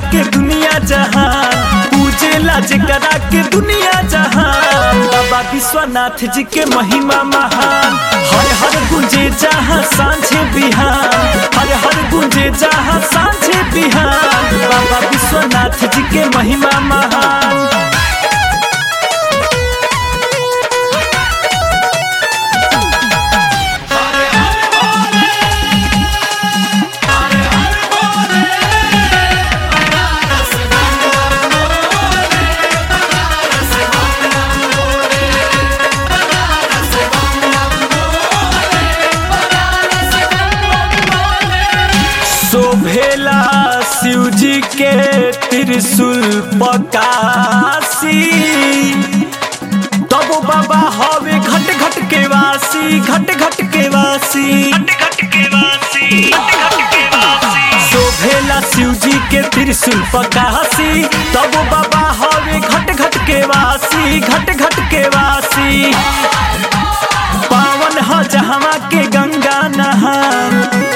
के दुनिया जहान पूजेला जेकरा के दुनिया जहान बाबा विश्वनाथ जी के महिमा महान हर हर गुंजे जहाँ सांझे बिहान हर हर गुंजे जहाँ सांझे बिहान बाबा विश्वनाथ जी के महिमा महान शोभेला शिव जी के त्रिशूल पकासी तब बाबा हवे घट घट के वासी घट घट के वासी शोभेला शिव जी के त्रिशूल पकासी तब बाबा हवे घट घट के वासी घट घट के वासी पावन ह जहवा के गंगा नहान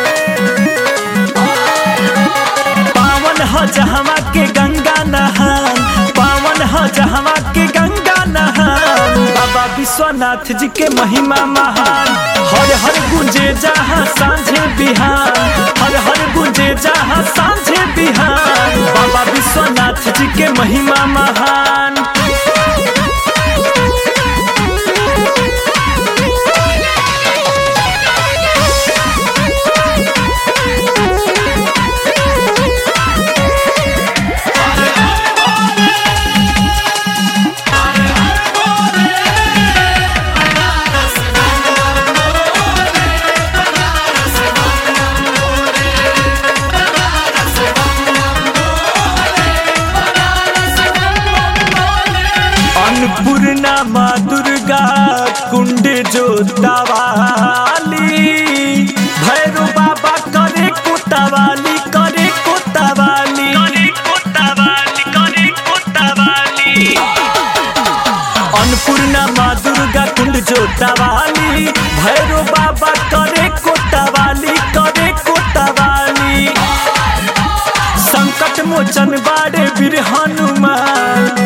पावन ह जहवा के गंगा नहान पावन ह जहवा के गंगा नहान बाबा विश्वनाथ जी के महिमा महान हर हर गुंजे जहाँ सांझे बिहान हर हर गुंजे जहाँ सांझे बिहान बाबा विश्वनाथ जी के महिमा महान अन्नपूर्णा माँ दुर्गा कुंड जोतावाली भैरू बाबा करे कोतावाली करे कोतावाली करे कोतावाली करे कोतावाली अन्नपूर्णा माँ दुर्गा कुंड जोतावाली भैरू बाबा करे कोतावाली करे कोतावाली संकट मोचन बाड़े वीर हनुमान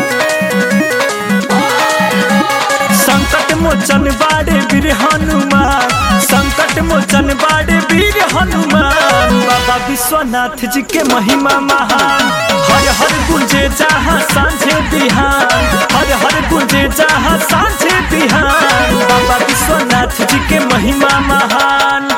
संकट मोचन बाड़े वीर हनुमान संकट मोचन बाड़े वीर हनुमान बाबा विश्वनाथ जी के महिमा महान हर हर गुंजे जहाँ सांझे बिहान हर हर गुंजे जहाँ सांझे बिहान बाबा विश्वनाथ जी के महिमा महान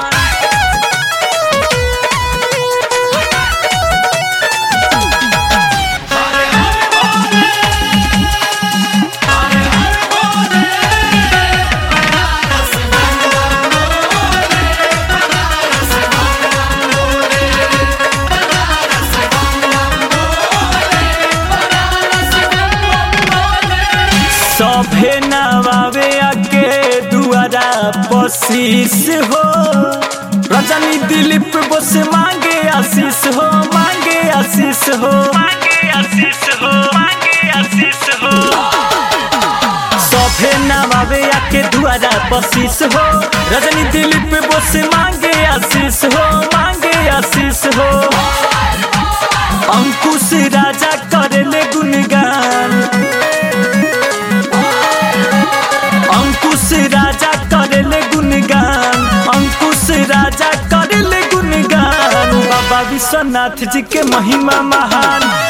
सभे नवावे आके दुआरा बसीस हो रजनी दिलीप बोस मांगे आशीष हो मांगे आशीष हो मांगे आशीष हो मांगे आशीष हो सभे नवावे आके दुआरा बसीस हो रजनी दिलीप बोस मांगे आशीष हो मांगे आशीष हो अंकुश राजा करेले गुणगान अंकुश राजा करेले गुणगान अंकुश राजा करेले गुणगान बाबा विश्वनाथ जी के महिमा महान